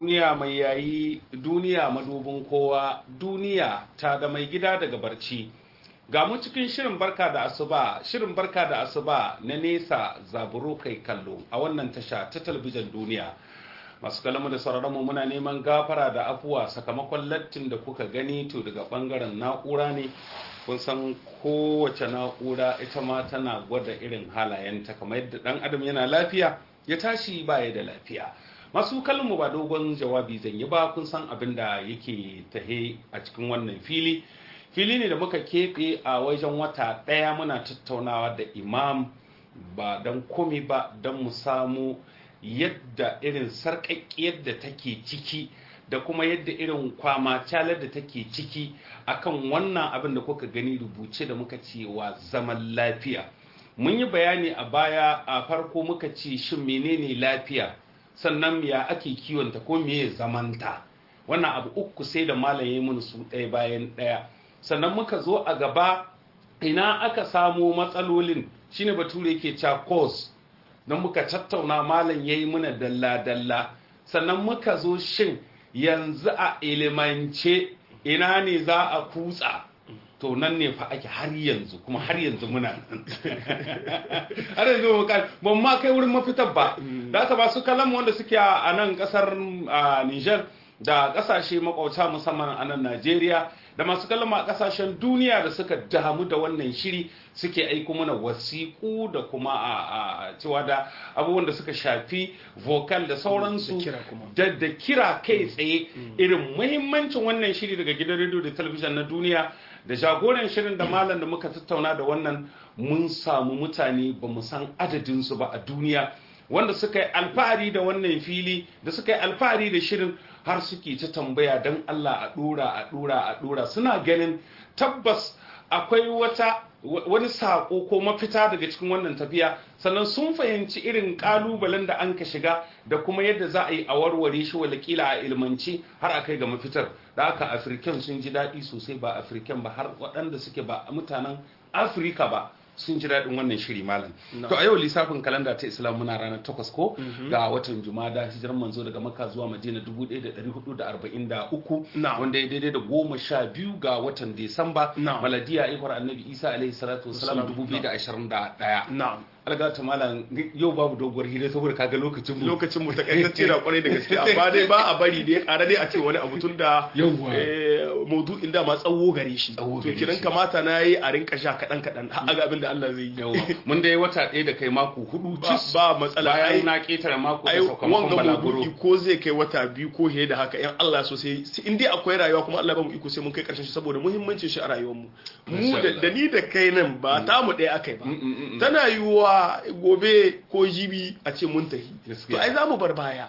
duniya mai yayi duniya madubin kowa duniya ta da mai gida daga barci ga mu cikin shirin barka da asuba shirin barka da asuba na nesa zaburo kai kallo a wannan tasha ta talabijin duniya masu kalamu da sauraronmu muna neman gafara da afuwa sakamakon lattin da kuka gani to daga bangaren na'ura ne kun san kowace na'ura ita ma tana gwada irin halayenta kamar yadda dan adam yana lafiya ya tashi baya da lafiya masu kallonmu ba dogon jawabi zan yi ba kun san abin da yake tahe a cikin wannan fili fili ne da muka keɓe a wajen wata ɗaya muna tattaunawa da imam ba don komi ba don mu samu yadda irin sarƙaƙƙiyar da take ciki da kuma yadda irin kwama calar da take ciki akan wannan abin da kuka gani rubuce da muka ce wa zaman lafiya mun yi bayani a baya a farko muka ce shin menene lafiya sannan ya ake kiwonta ko meye zamanta wannan abu uku sai da malam ya mun su ɗaya bayan ɗaya sannan muka zo a gaba ina aka samo matsalolin shine bature yake cewa cause don muka tattauna malam ya yi muna dalla-dalla sannan muka zo shin yanzu a ilimance ina ne za a kutsa to nan ne fa ake har yanzu kuma har yanzu muna nan har yanzu ban ma kai wurin mafitar ba da aka ba su kalan wanda suke a nan kasar Niger da kasashe makwauta musamman a nan Najeriya da masu kallon a kasashen duniya da suka damu da wannan shiri suke aiko mana wasiƙu da kuma a cewa da abubuwan da suka shafi vocal da sauransu da da kira kai tsaye irin muhimmancin wannan shiri daga gidan rediyo da talabijin na duniya da jagoran shirin da malam da muka tattauna da wannan mun samu mutane ba mu san adadinsu ba a duniya wanda suka yi alfahari da wannan fili da suka yi alfahari da shirin har suke ta tambaya don Allah a dora a dora a dora suna ganin tabbas akwai wata wani sako ko mafita daga cikin wannan tafiya sannan sun fahimci irin kalubalen da an ka shiga da kuma yadda za a yi a warware shi walakila a ilmanci har a kai ga mafitar da aka afirken sun ji daɗi sosai ba afirken ba har waɗanda suke ba mutanen afirka ba sun ji daɗin wannan shiri malam to a yau lissafin kalanda ta islam muna ranar takwas ko ga watan jumada hijirar manzo daga makka zuwa madina 1443 wanda ya daidai da goma sha biyu ga watan disamba maladiya aikwar annabi isa alaihi salatu wasalam 2021 algata malam yau babu doguwar hira saboda kaga lokacin mu lokacin mu takaitacce da kwarai da gaske amma dai ba a bari dai ƙara dai a ce wani abu tun da maudu'in da ma tsawo gare shi to kiran kamata na yi a rinka sha kaɗan kaɗan har ga abin da Allah zai yi mun dai wata ɗaya da kai mako hudu cis ba matsala bayan na ketare mako da sakamakon balaguro ko zai kai wata biyu ko he da haka in Allah so sai in dai akwai rayuwa kuma Allah ba mu iko sai mun kai karshen shi saboda muhimmancin shi a rayuwar mu mu da ni da kai nan ba ta mu ɗaya akai ba tana yiwuwa gobe ko jibi a ce mun tahi to ai za mu bar baya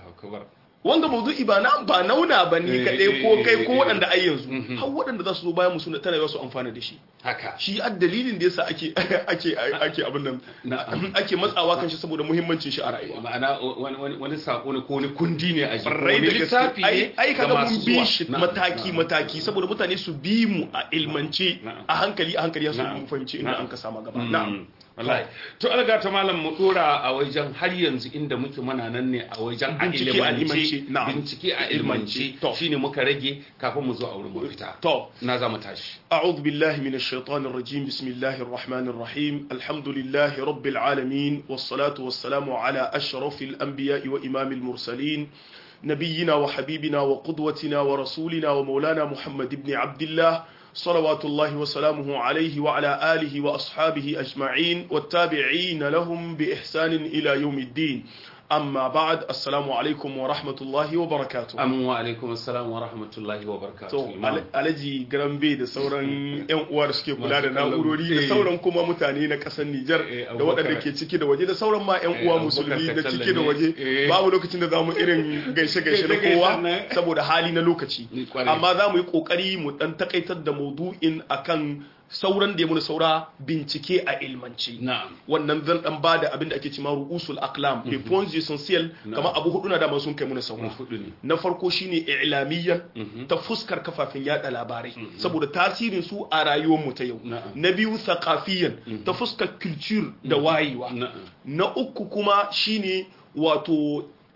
wanda mawdu'i ba na ba nauna ba ni kadai ko kai ko waɗanda ai yanzu har waɗanda za su zo bayan mu suna tana su amfana da shi haka shi a dalilin da yasa ake ake ake abin nan ake matsawa kan shi saboda muhimmancin shi a rayuwa ma'ana wani sako ne ko wani kundi ne a jikin wani littafi ne ai kaga mun bi shi mataki mataki saboda mutane su bi mu a ilmance a hankali a hankali su mu fahimci inda an ka sama gaba na'am wallahi to alga ta malam mu dora a wajen har yanzu inda muke muna nan ne a wajen a ilmance bincike a ilmance shine muka rage kafin mu zo a wurin mafita to na za mu tashi a'udhu billahi minash shaitanir rajim bismillahir rahmanir rahim alhamdulillahi rabbil alamin was salatu was salamu ala ashrafil anbiya'i wa imamil mursalin نبينا وحبيبنا وقدوتنا ورسولنا ومولانا محمد بن عبد الله صلوات الله وسلامه عليه وعلى آله وأصحابه أجمعين والتابعين لهم بإحسان إلى يوم الدين amma ba'ad assalamu alaikum wa rahmatullahi wa barakatuh amma wa alaikum assalam wa rahmatullahi wa barakatuh to alaji garambe da sauran yan uwa da suke kula da na'urori da sauran kuma mutane na kasar Nijar da waɗanda ke ciki da waje da sauran ma yan uwa musulmi da ciki da waje babu lokacin da zamu irin gaishe gaishe na kowa saboda hali na lokaci amma zamu yi kokari mu dan takaitar da maudu'in akan sauran da ya muna saura bincike a ilmanci wannan zan dan bada abin da ake cewa ru'usul aqlam les points essentiels kama abu hudu na dama sun kai muna saura na farko shine i'lamiyan ta fuskar kafafen yada labarai saboda tasirin su a rayuwar mu ta yau na biyu thaqafiyan ta fuskar culture da wayewa na uku kuma shine wato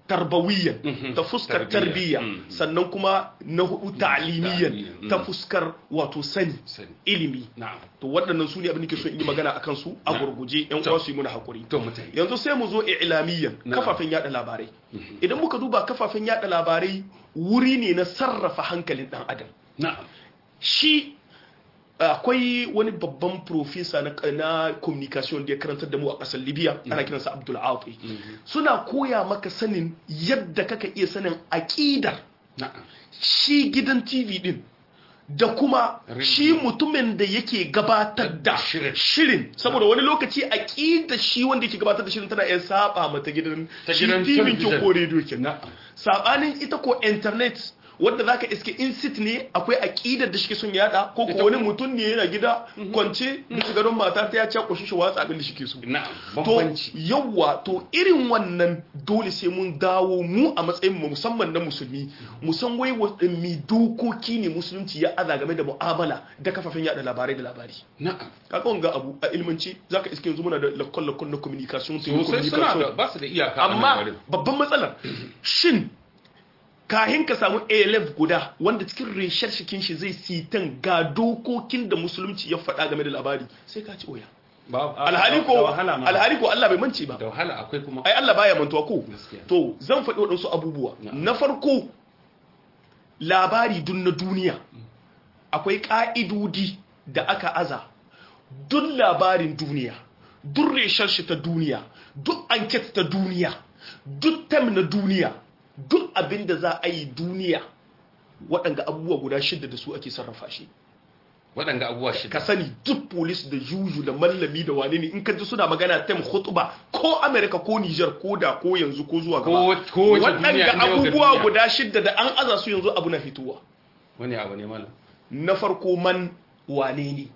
tarbawiyyan ta fuskar tarbiyya sannan kuma na hudu ta'limiyyan ta fuskar wato sani ilimi to waɗannan su ne abin da ke so in yi magana akan su a gurguje yan uwa su yi muna hakuri yanzu sai mu zo i'lamiyyan kafafen yada labarai idan muka duba kafafen yada labarai wuri ne na sarrafa hankalin dan adam shi akwai wani babban profesa na, na communication da ya karantar da mu a ƙasar libya ana kiransa abdul afi suna koya maka sanin yadda kaka iya sanin aƙidar shi gidan tv din da kuma shi mutumin da yake gabatar da shirin saboda wani lokaci aƙidar shi wanda yake gabatar da shirin tana iya saba mata gidan shi tv kin ko radio kin sabanin ita ko internet wanda zaka iske in sit ne akwai aƙidar da shike son yada ko ko wani mutum ne yana gida kwance bisa gadon mata ta ya ci koshi shi watsa abin da shike so to yawa to irin wannan dole sai mun dawo mu a matsayin mu musamman na musulmi musan wai mi dokoki ne musulunci ya aza game da mu'amala da kafafen yada labarai da labari na'am kaga wanga abu a ilmanci zaka iske yanzu muna da lakon lakon na communication sosai suna da ba su da iyaka amma babban matsalar shin kahin ka samu elef guda wanda cikin reshar shikin shi zai sitan ga dokokin da musulunci ya faɗa game da labari sai ka ci oya alhali ko alhali ko Allah bai mance ba da wahala akwai kuma ai Allah baya mantuwa ko to zan faɗi waɗansu abubuwa na farko labari dun na duniya akwai ƙa'idodi da aka aza duk labarin duniya duk reshar shi ta duniya duk anket ta duniya duk tam na duniya duk abin da za a yi duniya waɗanga abubuwa guda shida da su ake sarrafa shi waɗanga abubuwa shida ka sani duk polis da juju da mallami da wane ne in ka ji suna magana tem khutba ko america ko niger ko da ko yanzu ko zuwa gaba waɗanga abubuwa guda shida da an aza su yanzu abu na fitowa wani abu ne mana na farko man wane ne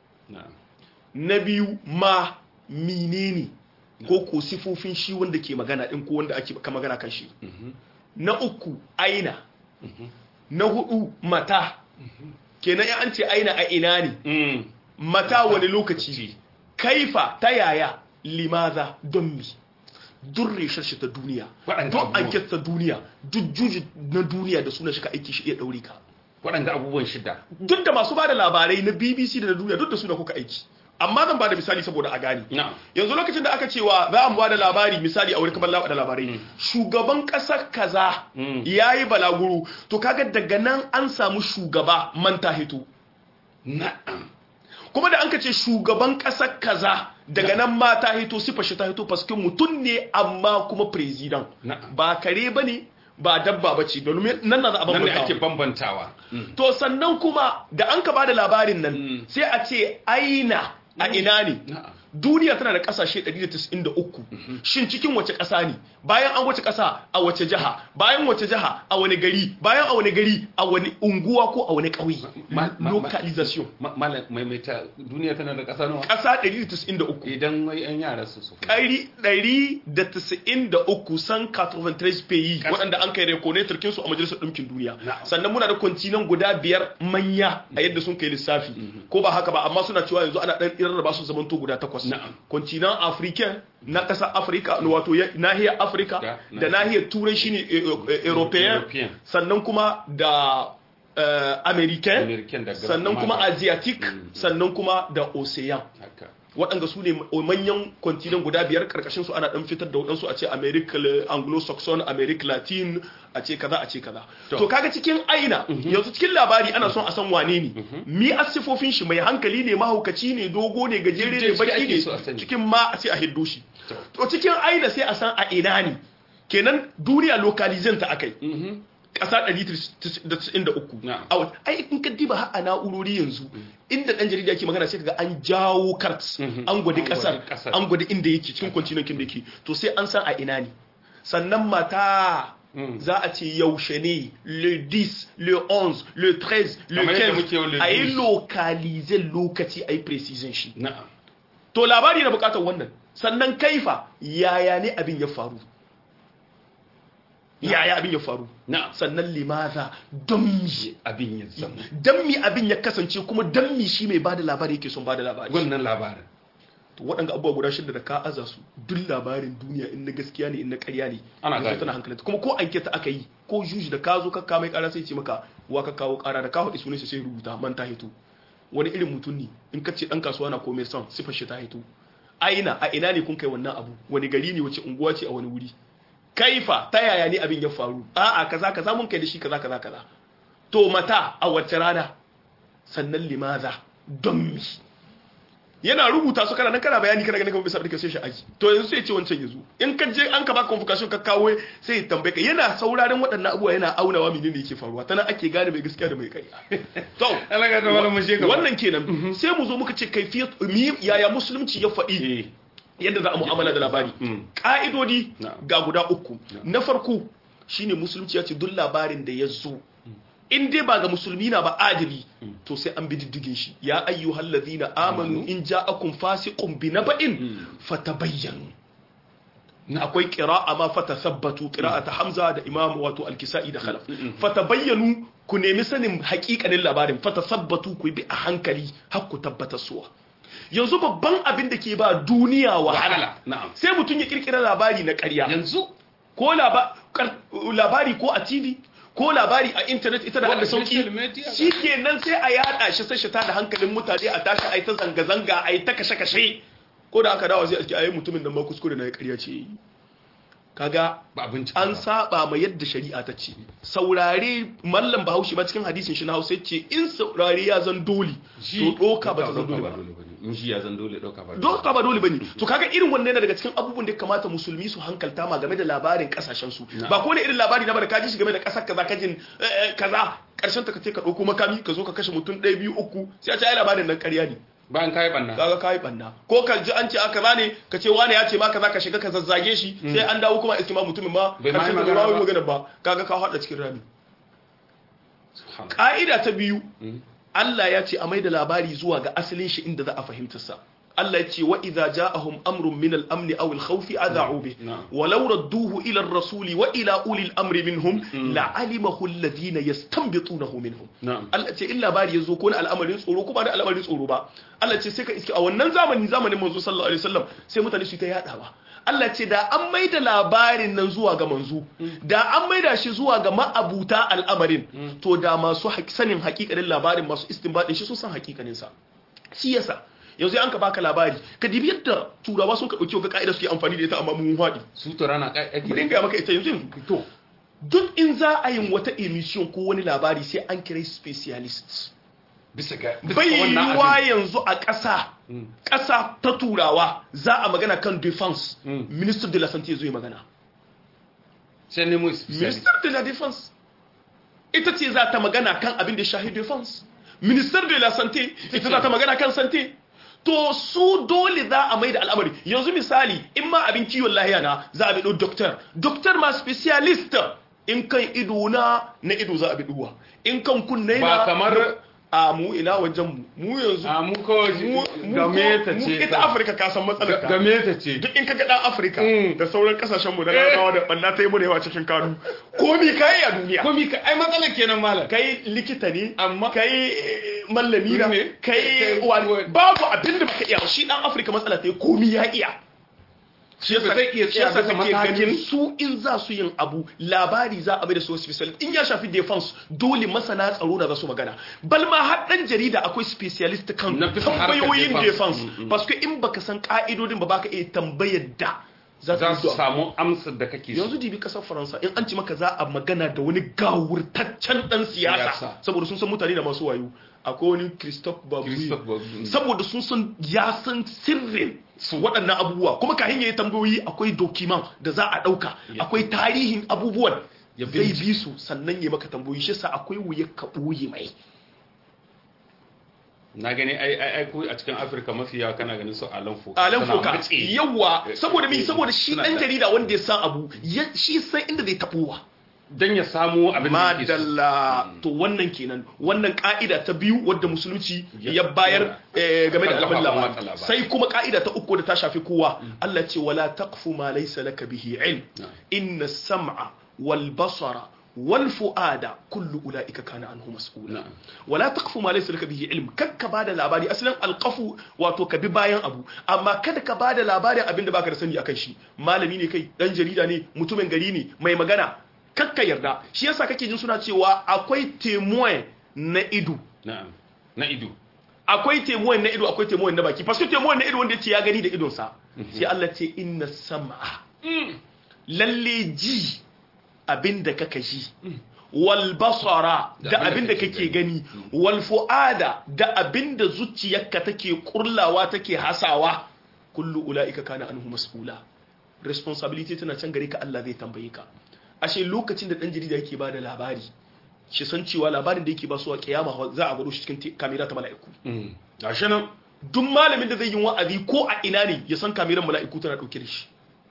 na biyu ma menene ko ko sifofin shi wanda ke magana din ko wanda ake ka magana kan shi na uku aina na hudu mata kenan ya an ce aina a ina ne mata wani lokaci kaifa ta yaya limaza don mi duk reshar shi ta duniya duk anket ta duniya duk juji na duniya da suna shi ka aiki shi iya ɗauri ka waɗanda abubuwan shida duk da masu ba da labarai na bbc da na duniya duk da suna kuka aiki amma zan bada misali saboda a gani yanzu lokacin da aka cewa za mu bada labari misali a wuri kamar da labarai shugaban kasar kaza ya yi balaguro to kaga daga nan an samu shugaba manta hito na'am kuma da an ka ce shugaban kasar kaza daga nan mata hito sifa shi ta hito paske mutum ne amma kuma president ba kare ba ne ba dabba ba ce domin nan na za a bambantawa ake bambantawa to sannan kuma da an ka bada labarin nan sai a ce aina a ina ne duniya tana da kasashe 193 shin cikin wace kasa ne bayan an wace kasa a wace jiha bayan wace jiha a wani gari bayan a wani gari a wani unguwa ko a wani ƙauye localization maimaita duniya tana da kasa nawa kasa 193 idan wai yan yara su su ƙari 193 san 93 pays waɗanda an kai rekone turkin su a majalisar ɗinkin duniya sannan muna da kwantinan guda biyar manya a yadda sun kai lissafi ko ba haka ba amma suna cewa yanzu ana ɗan irin ba su zamanto guda takwas kwantinan african na ƙasar afirka wato nahiyar afirka da nahiyar turai shine european sannan kuma da american sannan kuma asiatic sannan kuma da ocean waɗanda su ne manyan kwantinan guda biyar karkashin su ana ɗan fitar da waɗansu a ce america anglo-saxon america latin a ce kaza a ce kaza to kaga cikin aina yanzu cikin labari ana son a san wane ne mi asifofin shi mai hankali ne mahaukaci ne dogo ne gajere ne baki ne cikin ma a ce a hiddo shi to cikin aina sai a san a ina ne kenan duniya localization ta akai ƙasa 193 ai in ka diba har a na'urori yanzu inda ɗan jarida ke magana sai kaga an jawo kart an gwadi ƙasar an gwadi inda yake cikin kwantinankin da yake to sai an san a ina ne sannan mata za a ce yaushe ne le 10 le 11 le 13 le 15 a yi lokalize lokaci a yi precision shi to labari na bukatar wannan sannan kaifa yaya ne abin ya faru yaya abin ya faru sannan limaza don mi abin ya zama don mi abin ya kasance kuma don mi shi mai bada labari yake son bada labari wannan labarin to waɗanda abubuwa guda shida da ka aza su duk labarin duniya in na gaskiya ne in na ƙarya ne Ana yanzu gane. tana hankalinta kuma ko anketa aka yi ko juji da ka zo ka kawo mai ƙara sai ce maka wa ka kawo ƙara da ka haɗe sunan shi sai rubuta man ta hito wani irin mutum ne in ka ce ɗan kasuwa na komai son sifar shi ta hito aina a ina ne kun kai wannan abu wani gari ne wace unguwa ce a wani wuri kaifa ta yaya ne abin ya faru a'a kaza kaza mun kai da shi kaza kaza kaza to mata a wace rana sannan limaza don mi yana rubuta su kana nan kana bayani kana ganin kamar bisa da sai shi aji to yanzu sai ce wancan yazo in ka je an ka baka convocation ka kawo sai ya tambaye ka yana sauraron waɗannan abubuwa yana aunawa menene yake faruwa tana ake gane mai gaskiya da mai kai to alaga da malamin shi gaba wannan kenan sai mu zo muka ce kaifiyat mi yaya musulunci ya faɗi eh yadda za a mu'amala da labari Mm. ƙa'idodi Na'am. ga guda uku na farko shine musulunci ya ce duk labarin da ya zo in dai ba ga musulmi na ba adili to sai an bi diddigin shi ya ayyuhal ladhina amanu in ja'akum fasiqun bi naba'in fatabayyanu akwai qira'a ma fatathabbatu qira'ata hamza da imam wato al-kisa'i da khalaf fatabayyanu ku nemi sanin haƙiƙanin labarin fatathabbatu ku bi a hankali har ku tabbatar suwa yanzu babban abin da ke ba duniya wahala Wahala, na'am. sai mutum ya kirkira labari na ƙarya yanzu ko laba- kar- labari ko a tv ko labari a intanet ita da Ko hada a sauki social media. shi kenan sai a yada shi sai shi ta da hankalin mutane a tashi a yi ta zanga-zanga a yi ta kashe-kashe ko da aka dawo zai aski a yi mutumin da ma kuskure na ya karya ce kaga ba abinci an saba ma yadda shari'a ta ce saurare mallam bahaushe ba cikin hadisin shi na hausa ya ce in saurare ya zan dole to doka ba ta zan dole ba in shi ya zan dole doka ba doka ba dole bane to kaga irin wannan yana daga cikin abubuwan da ya kamata musulmi su hankalta ma game da labarin kasashen su ba ko ne irin labari na ba da kaji shi game da kasar kaza kajin eh, eh, kaza karshen ta kace ka dauko makami ka zo ka kashe mutum ɗaya biyu uku sai a ce ai labarin nan ƙarya ne bayan kai banna kaga kai banna ko ka ji an ce aka zane ka ce wani ya ce ma kaza ka shiga ka zazzage shi sai an dawo kuma iski ma mutumin ma Bai ma yi karshen da magana ba ba. magana ba kaga ka hada cikin rami ka'ida ta biyu Allah ya ce a mai da labari zuwa ga asalin shi inda za a fahimtar sa Allah ya ce wa idza ja'ahum amrun min al-amn aw al-khawf adha'u bih Na'am. wa law radduhu ila ar-rasuli wa ila uli al-amri minhum la'alimahu alladhina yastanbitunahu minhum Na'am. Allah ce in labari ya zo ko na al'amarin tsoro ko ba na al'amarin tsoro ba Allah ce sai ka iske a wannan zamani zamanin manzo sallallahu alaihi wasallam sai mutane su ta yadawa Allah ce da an maida labarin nan zuwa ga manzo da an maida shi zuwa ga ma'abuta al'amarin to da masu haƙ- sanin hakikanin labarin masu istinbadin shi sun san hakikanin sa shi yasa yanzu an ka baka labari ka dibi yadda turawa sun ka dauki ga ka'ida suke amfani da ita amma mun faɗi su to rana kai ake bari in ga maka ita yanzu yanzu to duk in za a yin wata emission ko wani labari sai an kira specialist bisa ga bisa bai ga wannan yiwuwa abin yanzu a ƙasa ƙasa ta turawa za a magana kan defense Mm. minister de la santé zo yi magana sai nemo specialist minister de la defense ita ce za ta magana kan abin da ya shahi defense minister de la santé ita za ta magana kan santé to su dole za a mai da al'amari yanzu misali in ma abin kiwon lahiya na za a bido doctor doctor ma specialist in kan ido na na ido za a bi duwa in kan kunne na Ba kamar- a mu ina wajen mu mu yanzu a mu kawai mu game ta mu- ce ita afirka ka san matsalar ta game ta ce duk in ka ga dan afirka Mm. da sauran kasashen mu da larabawa da banna ta yi mu da yawa cikin kanu komi kai a duniya komi ka ai matsalar kenan malam kai likita ne Amma- kai eh, mallami na Ne? kai Kai- wani babu abin da baka iya shi dan afirka matsala ta yi komi ya iya shi ba zai iya shi tsaya yasa bisa kake matakin- ganin su in za su yin abu labari za a bai da su specialist in ya shafi defense dole masana tsaro da za su magana bal ma har dan jarida akwai specialist kan Na bisa harkar tambayoyin defense. defense Mm, mm. parce que in baka san ka'idodin ba baka iya tambayar da za za ta su samu amsar da kake so yanzu dibi kasar faransa in an ci maka za a magana da wani gawurtaccen dan siyasa Siyasa. saboda sun san mutane da masu wayo akwai wani christophe babu Christophe Babu. saboda sun san ya san sirrin su waɗannan abubuwa kuma kahin yayi tambayoyi akwai dokiman da za a ɗauka Ya. akwai tarihin abubuwan Ya zai bincika. bi su sannan ya maka tambayoyi shi sa akwai wuya ka ɓoye mai na gani ai ai ai ku a cikin Afirka mafi yawa kana ganin su alan foka alan suna foka matse. yawa saboda mi saboda shi Suna ɗan da- jarida wanda ya san abu ya- shi san inda zai taɓowa dan ya samu abin da yake so. madalla to wannan kenan wannan ka'ida ta biyu wadda musulunci Ya- ya bayar eh, game da Kan al'amun kafafen watsa labari labarai. sai kuma ka'ida ta uku da ta shafi kowa Allah ce wala taqfu ma laysa laka bihi ilm Na'am. inna sam'a wal basara wal fuada kullu ulaika kana anhu mas'ula Na'am. wala taqfu ma laysa laka bihi ilm kakka bada labari asalin alqafu wato ka bi bayan abu amma kada ka bada labarin abinda baka da sani akan shi malami ne kai dan jarida ne mutumin gari ne mai magana kakka yarda shi yasa kake jin suna cewa akwai temoin na ido na'am na ido akwai temoin na ido akwai temoin na baki parce que temoin na ido wanda yace ya gani da idonsa sai Allah ce inna sam'a lalle ji abinda kaka ji wal basara Da da abinda abinda kake kake gani wal fuada da abinda zuciyarka take kurlawa take hasawa kullu ulaika kana anhu mas'ula responsibility tana can gare ka Allah zai tambaye ka ashe lokacin da dan jarida yake bada labari shi san cewa labarin da yake ba su a kiyama za a gwado shi cikin te- kamera ta mala'iku Mm. gashi nan duk malamin da zai yi wa'azi ko a ina ne ya san kameran mala'iku tana dauke da shi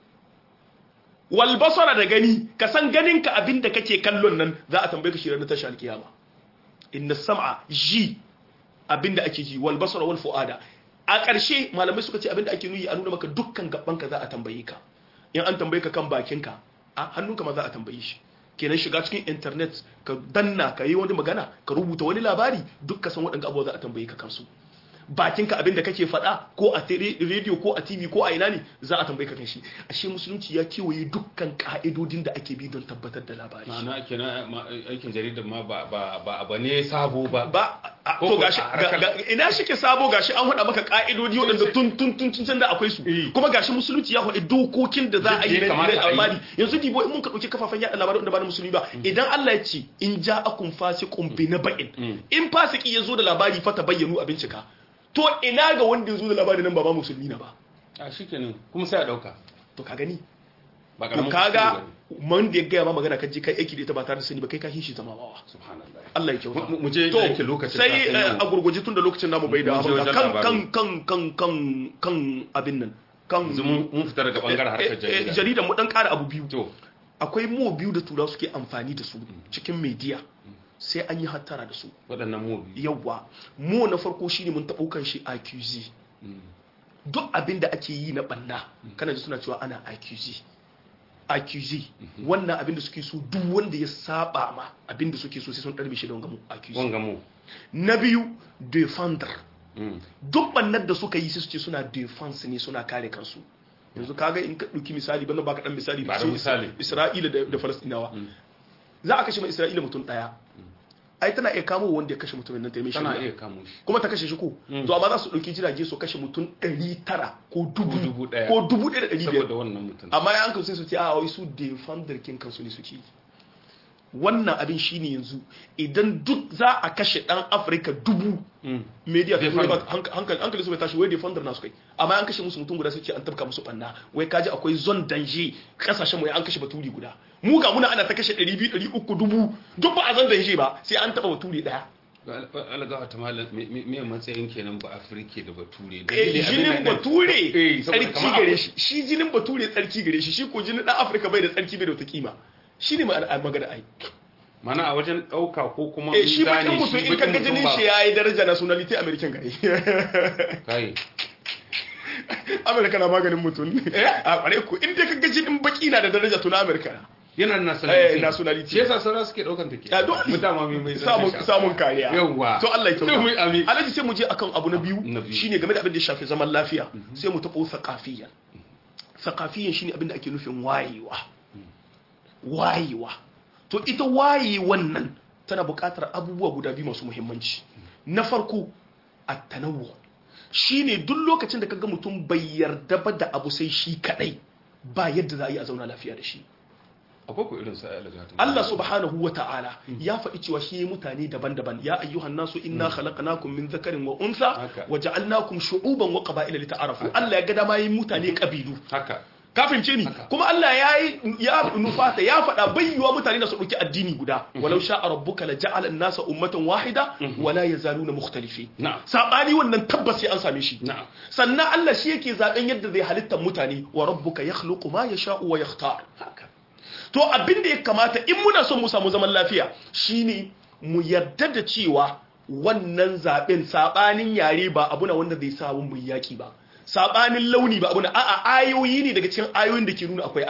wal basara da gani ka san ganin ka abin da kake kallon nan za a tambaye ka shi ranar tashi alkiyama inna sam'a ji abin da ake ji wal basara wal fuada a ƙarshe malamai suka ce abin da ake nuyi a nuna maka dukkan gaban ka za a tambaye ka in an tambaye ka kan bakin ka a hannunka ma za a tambaye shi kenan shiga cikin internet ka danna ka yi wani magana ka rubuta wani labari duk ka san waɗanda abubuwa za a tambaye ka kansu bakinka abin da kake faɗa ko a tele- rediyo ko a tv ko a ina ne za a tambaye ka kan shi ashe musulunci ya kewaye dukkan ka'idodin da ake bi don tabbatar da labari ma'ana kenan ma- aikin jaridar ma ba ba ba abu ne sabo ba ba a- Ko to ko gashi a harkar- ga- ga- ina shike sabo gashi an faɗa maka ka'idodi waɗanda tun tun tun tun can da akwai su Eh. kuma gashi musulunci ya faɗi dokokin da za a yi Yadda ya na kamata na a yi. labari yanzu dibo in mun ka ɗauki kafafen yaɗa labarai wanda ba na musulmi ba idan Allah ya ce in ja akun fasiqun bi naba'in in fasiki ya zo da labari fa ta bayyanu a bincika to ina ga wanda ya zo da labari nan ba ba musulmi na ba a shikenan kuma sai a dauka to ka gani ba to karamin kaga kuskure bane. man da ya gaya ma magana ka je kai aiki da ita ba tare da sani ba kai ka hishi zama bawa subhanallah Allah ya kyauta Mu- mu je to da yake lokacin sai kafin eh, yau. a gurguje tun da lokacin namu bai da Mu je abin wajen kan labarai. kan kan kan kan kan abin nan kan yanzu mun mun fita daga bangaren harkar eh, eh, jarida jarida mu dan kara abu biyu to akwai mu biyu da turawa suke amfani da su cikin media sai an yi hattara da su waɗannan mu biyu yawa mu na farko shine mun taɓo kan shi accuse duk abin da ake yi na banna kana ji suna cewa ana accuse accuse wannan abin da suke so duk wanda ya saba ma abin da suke so sai sun ɗarbe shi da wangamu accuse wanga mu na biyu defender Mm. duk bannar da suka yi sai su ce suna defense ne suna kare kansu yanzu kaga in ka ɗauki misali ban baka dan misali Ba da su misali. Isra'ila da, da Falastinawa za a kashe mai Isra'ila mutum ɗaya ai tana iya kamo wanda ya kashe mutumin nan ta yi mai tana shari'a. iya kamo shi kuma ta kashe shi ko to amma za su ɗauki jirage su kashe mutum ɗari tara ko dubu Ko dubu ɗaya. ko dubu ɗaya da ɗari biyar saboda wannan mutum amma ya hankali sai su ce a wai su defender kin kansu ne suke yi wannan abin shine yanzu idan duk za a kashe dan afirka dubu Mm. media ta Defender. ba hank- hankali hankali su bai tashi wai defender na su kai amma an kashe musu mutum guda sai ce an tabka musu banna wai kaji akwai zone danger kasashen mu ya an kashe baturi guda mu ga muna ana ta kashe 200 300 dubu duk ba a zan danger ba sai an taba baturi daya algawa ta malam me me- me matsayin kenan ba afirke da bature da Eh, dalili abin jinin nan ɗin- bature Eh, saboda tsarki kamar gare akwai- shi shi jinin bature tsarki gare shi shi ko jinin dan afirka bai da tsarki bai da wata kima shi ne magana ai mana a wajen ɗauka ko kuma eh shi gane bakin mutum in bakin kaga mutum jinin ba- shi yayi daraja nationality american gari kai amerika na maganin mutum a kware ku in dai kaga jinin baki na da daraja to na amerika na yana da Eh, nationality nationality. shi yasa sauran suke ɗaukan take Ya, dole. mutama mai mai samun samun kariya Yawwa. to Allah ya Sai mu yi kyauta amin. alaji sai mu je akan abu na biyu Na biyu. shine game da abin da ya shafi zaman lafiya sai mu taɓo thaqafiyyan thaqafiyyan shine abin da ake nufin wayewa wayewa to ita wayewan nan tana buƙatar abubuwa guda biyu masu muhimmanci na farko at-tanawwu shine duk lokacin da kaga mutum bai yarda ba da abu sai shi kadai ba yadda za a yi a zauna lafiya da shi akwai ku irin sa algawa ta Allah subhanahu wa ta'ala ya faɗi cewa shi mutane daban-daban ya ayyuhan nasu inna khalaqnakum min dhakarin wa untha Haka. wa ja'alnakum shu'uban wa qaba'ila lita'arafu Allah ya ga dama yin mutane kabilu haka kafin ce ni Haka. kuma Allah ya yi ya nufata ya faɗa bayyuwa mutane da su ɗauki addini guda walau sha'a rabbuka la ja'ala an-nasa ummatan wahida wa la yazaluna mukhtalifin na'am sabani wannan tabbas sai an same shi na'am sannan Allah shi yake zaben yadda zai halitta mutane wa rabbuka yakhluqu ma yasha'u wa yakhtar haka to abin da ya kamata in muna son mu samu zaman lafiya shine mu yarda da cewa wannan zaben sabanin yare ba abu na wanda zai samu mu yaki ba sabanin launi ba abu na a'a ayoyi ne daga cikin ayoyin da ke nuna akwai Allah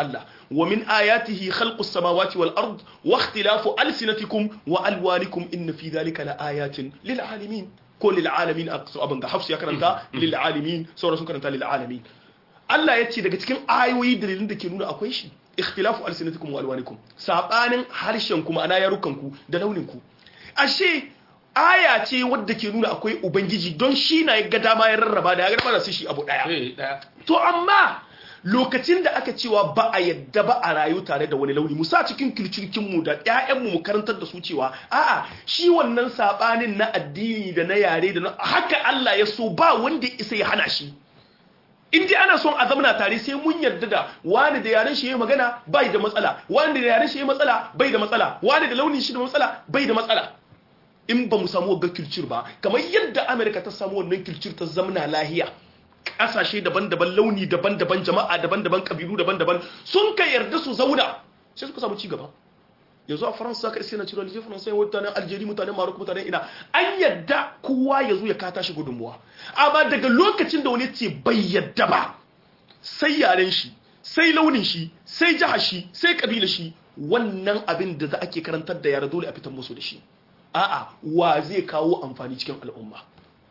wa min ayatihi khalqus samawati wal ard wa ikhtilafu alsinatikum wa alwanikum inna fi dhalika la ayatin lil alamin ko lil alamin abin ga hafsu ya karanta lil alamin sauran sun karanta lil alamin Allah ya ce daga cikin ayoyi dalilin da ke nuna akwai shi ikhtilafu alsinatikum wa alwanikum sabanin harshen ku ma'ana yarukan ku da launin ku ashe aya ce wadda ke nuna akwai ubangiji don shi na ga dama ya rarraba da ya rarraba da su shi abu daya to amma lokacin da aka cewa ba a yadda ba a rayu tare da wani launi musa cikin kirkirkin mu da ƴaƴan mu karantar da su cewa a'a shi wannan sabanin na addini da na yare da haka Allah ya so ba wanda isa ya hana shi in dai ana son a zamana tare sai mun yarda da wani da yaren shi yayi magana bai da matsala wani da yaren shi yayi matsala bai da matsala wani da launin shi da matsala bai da matsala in ba mu samu ga kilcir ba kamar yadda Amerika ta samu wannan kilcir ta zamana lahiya kasashe daban-daban launi daban-daban jama'a daban-daban kabilu daban-daban sun ka yarda su zauna sai suka samu cigaba yanzu a faransa ka iske na ciro aljeri faransa mutanen aljeri mutanen marok mutanen ina an yadda kowa ya zo ya kata shi gudunmuwa amma daga lokacin da wani ce bai yadda ba sai yaren shi sai launin shi sai jihar shi sai kabila shi wannan abin da za ake karantar da yara dole a fitar musu da shi a'a wa zai kawo amfani cikin al'umma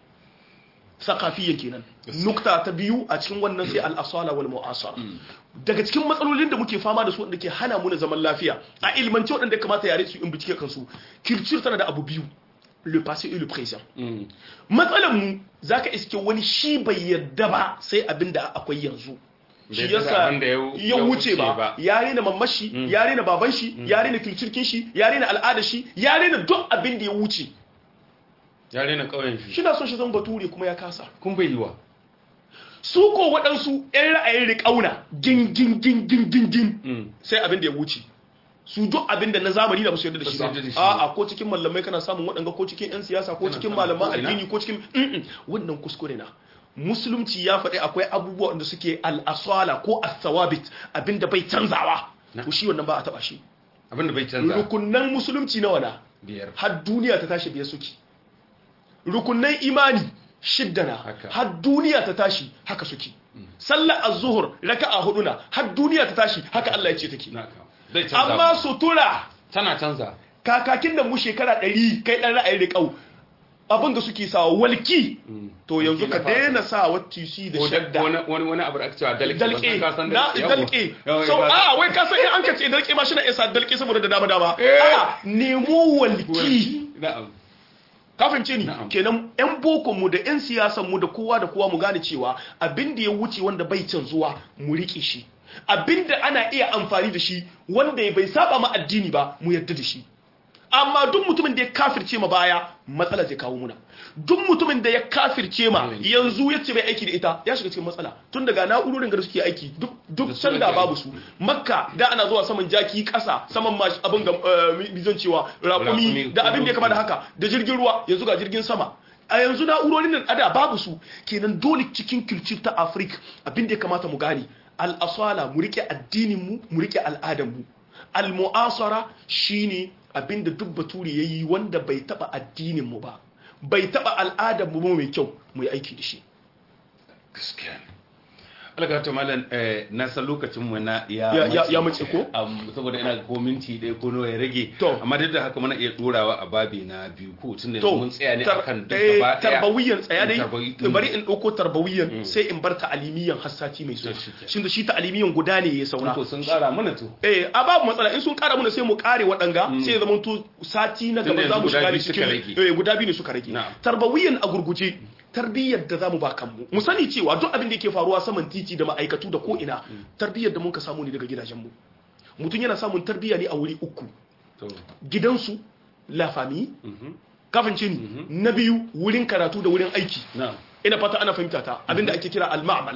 sakafiyya kenan nukta ta biyu a cikin wannan sai al-asala wal mu'asara daga cikin matsalolin da muke fama da su wanda ke hana mu na zaman lafiya a ilmance waɗanda ya kamata yare su in bincike kansu culture tana da abu biyu le passé et le présent matsalan mu zaka iske wani shi bai yadda ba sai abin da akwai yanzu shi yasa ya wuce ba ya rena mamashi ya rena baban shi ya rena kirkirkin shi ya rena al'adar shi ya rena duk abin da ya wuce ya rena ƙauyen shi shi na son shi zan bature kuma ya kasa kun bai yiwa su ko waɗansu 'yan ra'ayin riƙauna gin gin gin gin gin gin sai abin da ya wuce su duk abin da na zamani da ba su yarda da shi ba a'a ko cikin malamai kana samun waɗanga ko cikin 'yan siyasa ko cikin malaman addini ko cikin wannan kuskure na musulunci ya faɗi akwai abubuwa da suke al'asala ko as-sawabit abinda bai canzawa to shi wannan ba a taba shi abinda bai canza rukunnan musulunci nawa na biyar har duniya ta tashi biyar suke rukunnan imani shidda na har duniya ta tashi haka suke sallar az-zuhur raka'a hudu na har duniya ta tashi haka Allah ya ce take amma sutura tana canza kakakin da mu shekara 100 kai dan ra'ayin riƙau abin da suke sawa walki to yanzu ka daina sa wa tc da shadda wani wani abu da aka cewa dalke dalke na dalke so a wai ka san in an ka ce dalke ma shi na isa dalke saboda da dama dama a nemo walki na'am ka fahimce ni kenan yan boko mu da yan siyasan mu da kowa da kowa mu gane cewa abin da ya wuce wanda bai canzuwa mu rike shi abin da ana iya amfani da shi wanda bai saba ma addini ba mu yarda da shi amma duk mutumin da ya kafirce ma baya matsala zai kawo muna duk mutumin da ya kafirce ma yanzu ya ce bai aiki da ita ya shiga cikin matsala tun daga na'urorin da suke aiki duk duk sanda babu su makka da ana zuwa saman jaki kasa saman mashi abin ga bizon cewa raƙumi da abin da ya kama da haka da jirgin ruwa yanzu ga jirgin sama a yanzu na'urorin da ada babu su kenan dole cikin kilcir ta afirka abin da ya kamata mu gane al-asala mu rike addinin mu mu rike al'adar mu al-mu'asara shine abinda duk bature ya yi wanda bai taba addininmu ba bai taba al'adarmu ba mai kyau mu yi aiki da shi gaskiya ne algata malam na san lokacin mu na ya ya mace ko saboda ina ko minti ɗaya ko nawa ya rage amma duk da haka muna iya dorawa a babi na biyu ko tun da mun tsaya ne akan duk gaba ɗaya tarbawiyan tsaya dai bari in ɗauko tarbawiyan sai in bar ta'alimiyan hassati mai so shin da shi ta'alimiyan guda ne ya saura ko sun ƙara mana to eh a babu matsala in sun ƙara mana sai mu ƙare waɗanga sai ya zama to sati na gaba za mu shiga cikin eh guda biyu ne suka rage tarbawiyan a gurguje tarbiyyar da zamu ba kanmu mu sani cewa duk abin da yake faruwa saman titi da ma'aikatu da ko ina tarbiyyar da muka samu ne daga gidajenmu mutum yana samun tarbiyya ne a wuri uku gidansu la famille kafin ni na biyu wurin karatu da wurin aiki ina fata ana fahimta ta abinda ake kira al-ma'mal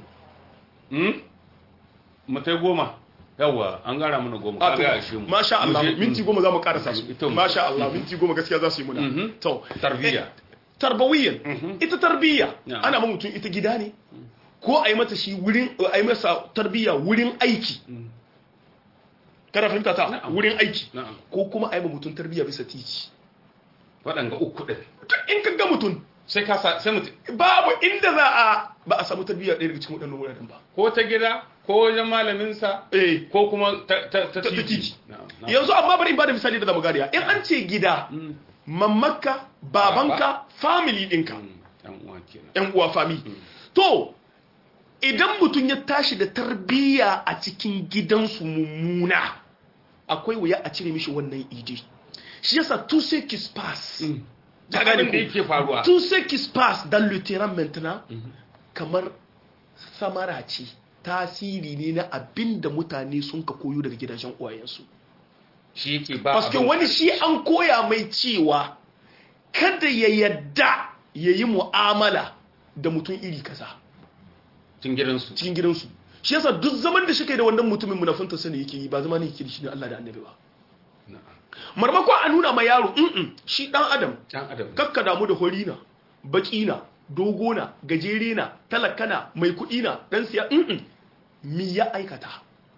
mutai goma yawwa an gara mana goma ka ga shi mu masha Allah minti goma za mu karasa su masha Allah minti goma gaskiya za su yi muna to tarbiyya tarbawiyyan ita tarbiyya ana ma mutum ita gida ne ko a yi mata shi wurin a yi masa tarbiyya wurin aiki kada fahimta ta wurin aiki ko kuma a yi ma mutum tarbiyya bisa titi waɗanga uku ɗin in ka ga mutum sai ka sa sai mutum babu inda za a ba a samu tarbiyya ɗaya daga cikin waɗannan wuraren ba ko ta gida ko wajen malaminsa eh ko kuma ta ta ta ta titi titi Na'am, na'am. yanzu amma bari in bada misali da zamu gariya in an ce gida Mm, mamanka babanka family ɗinka mm, ɗan uwa kenan yan uwa fami to idan mutum ya tashi da tarbiyya a cikin gidansu mummuna akwai wuya a cire mishi wannan idi shi yasa tout ce qui se passe ta ka gane gane da ko yake faruwa tout ce qui se passe dans le terrain maintenant kamar samara ce tasiri ne na abin da mutane sun ka koyo daga gidajen uwayensu shi yake ba paske abin- wani shi an koya mai cewa kada ya yadda ya yi mu'amala da mutum iri kaza cikin gidansu cikin gidansu shi yasa duk zaman da shi kai da wannan mutumin munafinta sani yake yi ba zama ne yake da shi ne Allah da annabi ba Na'am. marmakon a nuna ma yaro mm shi dan adam dan adam kakka damu da horina bakina dogona gajerena talakana mai kudina dan siya mm mi ya aikata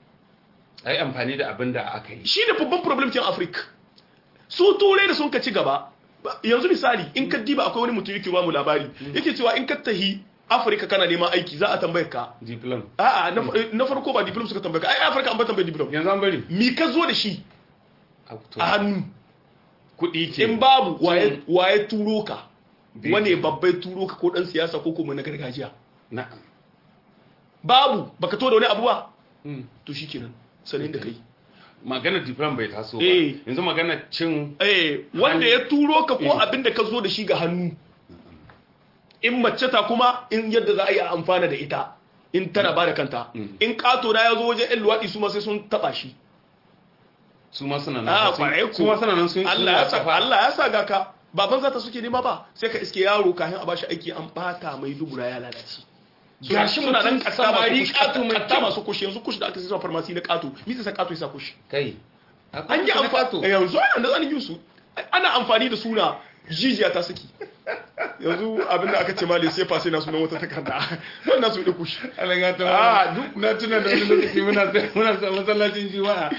ai amfani da abin da aka yi shi ne babban problem kin afirka su turai da sun ka ci gaba ba- yanzu misali in ka diba akwai wani mutum yake ba mu labari yake cewa in ka tahi afirka kana neman aiki za a tambaye ka diplom a'a na fa- na farko ba diplom suka tambaye ka ai afirka an ba tambaye diplom yanzu an bari mi ka zo da shi A to, a hannu kuɗi ke in babu waye Sun- waye turo ka Bai- wane babbai turo ka ko dan siyasa ko kuma na gargajiya na'am babu baka to da wani abu ba Mm. to shikenan sanin da kai magana diplom bai taso ba Eh. yanzu magana cin eh wanda ya turo ka ko Eh. abin da ka zo da shi ga hannu in mace ta kuma in yadda za a yi amfana da ita in tana ba da kanta Mm. in kato na ya zo wajen yan luwaɗi su ma sai sun taɓa shi su ma suna a nan sun- kwarai su ma suna nan sun Allah ya sa kafa Allah ya sa ga ka baban zata suke nema ba sai ka iske yaro kafin a bashi aiki an bata mai dubura ya lalace suna Gashi suna nan mutum katta samari masu ƙato mai katta kyau. masu kushi yanzu kushi da aka sai zuwa farmasi na kato mi sai sa kato ya sa kushi kai an yi amfani amfani yanzu an da zanin su ana amfani da suna jijiya ta saki yanzu abinda aka ce mali sai fa sai na sunan wata takarda wannan su ɗauku shi alaga ta Ah, duk na tuna da wani lokaci muna muna sa masallacin juma'a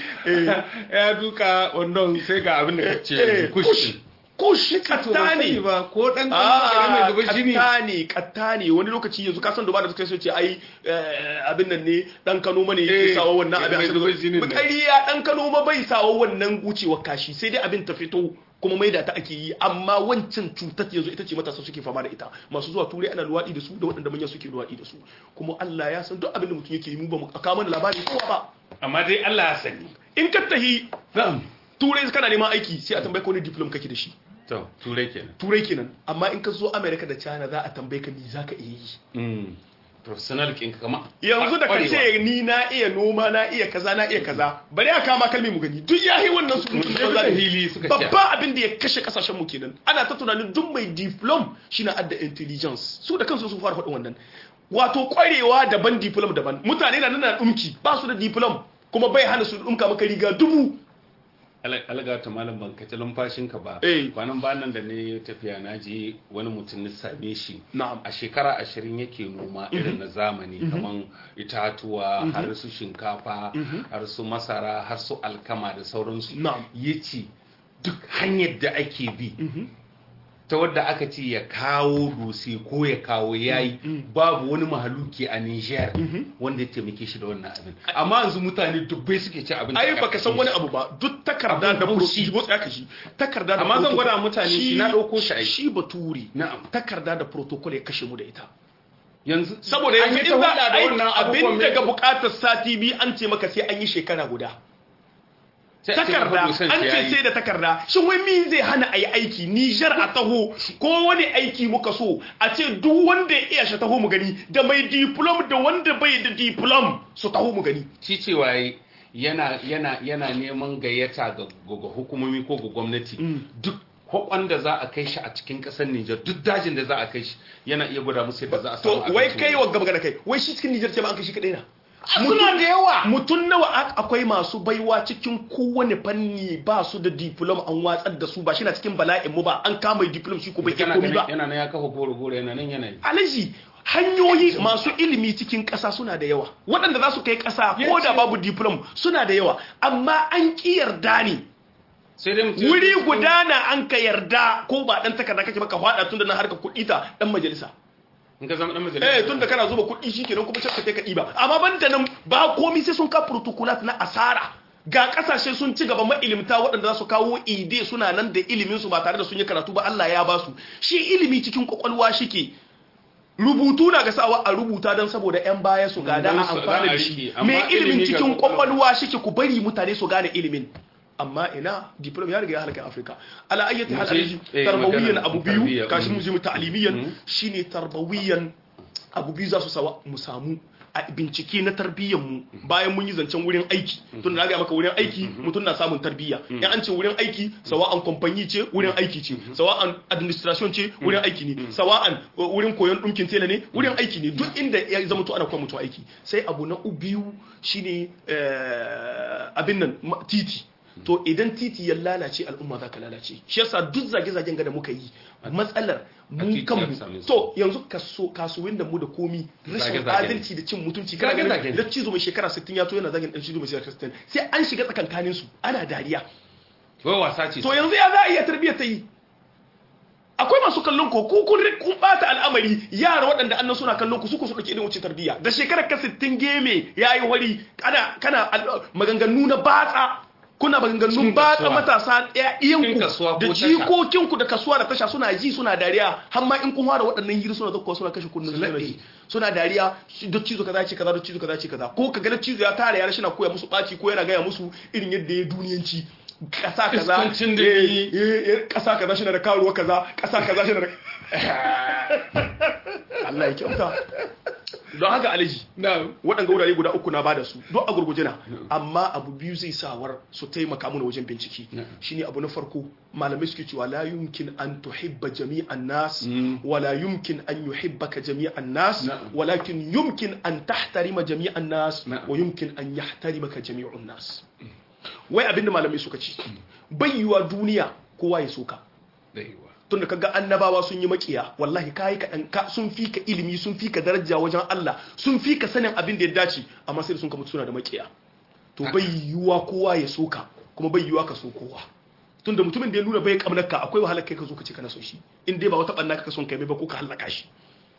ya duka wannan sai ga abin da kace kushi kushi to katta ban sani ne ba ko dan kan mai Ah, zuba jini katta ne katta ne wani lokaci yanzu kasan da ba da suka sai ce ai eh, abin nan ne dan Kano ma ne yake Eh, sawa wannan abin mai a zuba jinin nan. ƙarya dan Kano ma bai sawa wannan gucewar kashi sai dai abin ta fito kuma maida ta ake yi amma wancan cutar yanzu ita ce matasa suke fama da ita masu zuwa turai ana luwaɗi da su da waɗanda manya suke luwaɗi da su kuma Allah ya san duk abin da mutum yake yi mu ba mu aka mana labari kowa ba amma dai Allah ya sani in ka tahi na'am turai kana neman aiki sai a tambaye ka wani diploma kake da shi to turai kenan turai kenan amma in ka zo America da China za a tambaye ka me zaka iya yi mm professional kin kama yanzu da ka kwarewa. ce ni na iya noma na iya kaza na iya kaza bari a kama kalmi mu gani duk yayi wannan su mutum Mun da da hili suka ce. babba abin da ya kashe kasashen mu kenan ana ta tunanin duk mai diplom shine adda intelligence su da kansu sun fara faɗin wannan wato kwarewa daban diplom daban mutane na nan na dumki ba su da diplom kuma bai hana su dumka maka riga dubu alaga ta malam ban kace lumfashinka ba Eh. kwanan banan da ne tafiya na je wani mutum na same shi na'am a shekara ashirin yake noma irin na zamani kaman itatuwa har su shinkafa har su masara har su alkama da sauransu Na'am. ya ce duk hanyar da ake bi ta wadda aka ce ya kawo dutse ko ya kawo yayi babu wani mahaluki a Niger wanda ya taimake shi da wannan abin amma yanzu mutane dubbai suke ci abin da ai aka baka san fi wani shi. abu ba duk takarda Abun da haushi. protocol tsaya ka shi takarda da Amma zan protocol- gwada mutane shi, na ɗauko shi aiki. shi bature Na'am. takarda da protocol ya kashe mu da ita yanzu saboda an yanzu yi in ta za hulɗa a da yi wannan abin abubuwan daga mai- bukatar sati biyu an ce maka sai an yi shekara guda sai a ce takarda maka dosan an ya ce yi. sai da takarda shin wai min zai hana a yi aiki Nijar a taho ko wani aiki muka so a ce duk wanda ya iya shi taho mu gani da mai diplom da wanda bai da diplom su taho mu gani shi cewa yi yana yana yana neman gayyata ga ga hukumomi ko ga gwamnati duk hukun da za a kai shi a cikin kasar Nijar duk dajin da za a kai shi yana iya gwada musu yadda za a to samu wai abinci kai mai- wa gaba da kai wai shi cikin Nijar ce ba an kai shi kadai na suna da yawa mutum nawa ak- akwai masu baiwa cikin kowane fanni ba su da diplom an watsar da su ba shi na cikin bala'in mu ba an kama diplom shi ko bai iya yana komi ganin- ba yana nan ya kafa goro goro yana nan yana yi alaji hanyoyi masu ilimi cikin ƙasa suna da yawa waɗanda za su kai ƙasa ko da babu diplom suna da yawa amma an ƙi yarda ne sai dai mutum wuri guda na an ka yarda ko ba ɗan takarda kake baka faɗa tun da na harka kuɗi ta ɗan majalisa in ka zama dan majalisa eh tunda kana zuba kuɗi shikenan kuma sai ka kai ka ɗiba amma banda nan ba komai sai sun ka protocolat na asara ga kasashe sun ci gaba mailimta waɗanda za su kawo ide suna nan da ilimin su ba tare da sun yi karatu ba Allah ya ba su shi ilimi cikin kwakwalwa shike rubutu na ga sawa a rubuta don saboda yan baya su gada a amfani da shi mai ilimin cikin kwakwalwa shike ku bari mutane su gane ilimin amma ina diploma ya riga ya halaka afirka ala ayyati hal alaji tarbawiyan abu biyu kashi mu ji mu ta'limiyan shine tarbawiyan abu biyu za su sawa mu samu a bincike na tarbiyyar mu bayan mun yi zancen wurin aiki tun da ga maka wurin aiki mutum na samun tarbiyya in an ce wurin aiki sawa'an kamfani ce wurin aiki ce sawa'an administration ce wurin aiki ne sawa'an wurin koyon dinkin tela ne wurin aiki ne duk inda ya zama to ana koya mutum aiki sai abu na biyu shine abin nan titi to idan titi ya lalace al'umma za ka lalace shi yasa duk zage-zagen ga da muka yi matsalar mun kanmu to yanzu kasuwin da mu da komi rashin adalci da cin mutunci kana ganin da cizo mai shekara 60 ya to yana zagin dan cizo mai shekara 60 sai an shiga tsakankanin su ana dariya wai wasa ce to yanzu ya za a iya tarbiyyar ta yi akwai masu kallon ko ku kun kun bata al'amari yara waɗanda annan suna kallon ku su ku su dake irin wucin tarbiyya da shekarar ka 60 geme yayi wari kana kana maganganu na batsa kuna maganganun batsa matasa iyanku da jikokinku da kasuwa da tasha suna ji suna dariya har ma in kun fara waɗannan hiri suna zakkuwa suna kashe kunnen suna ji suna dariya da cizo kaza ce kaza da cizo kaza ce kaza ko ka ga cizo ya tare yara shi na koya musu ɓaci ko yana gaya musu irin yadda ya duniyanci kasa kaza kasa kaza shi na da karuwa kaza kasa kaza shi na da Allah ya kyauta don haka alaji waɗanda wurare guda uku na bada su don a gurguje na amma abu biyu zai sawar su taimaka mana wajen bincike shine abu na farko malamai suke cewa la yumkin an tuhibba jami'an nas wala yumkin an yuhibbaka jami'an nas walakin yumkin an tahtarima jami'an nas wa yumkin an yahtarimaka jami'un nas wai abinda malamai suka ce bai yiwa duniya kowa ya soka tunda kaga annabawa sun yi makiya wallahi kai ka dan ka sun fi ka ilimi sun fi ka daraja wajen Allah sun fi ka sanin abin da ya dace amma sai sun ka mutu suna da makiya to bai yiwa kowa ya soka kuma bai yiwa ka so kowa tunda mutumin da ya nuna bai kamnarka akwai wahalar kai ka zo ka ce kana son shi in dai ba wata banna ka son kai ba ko ka halaka shi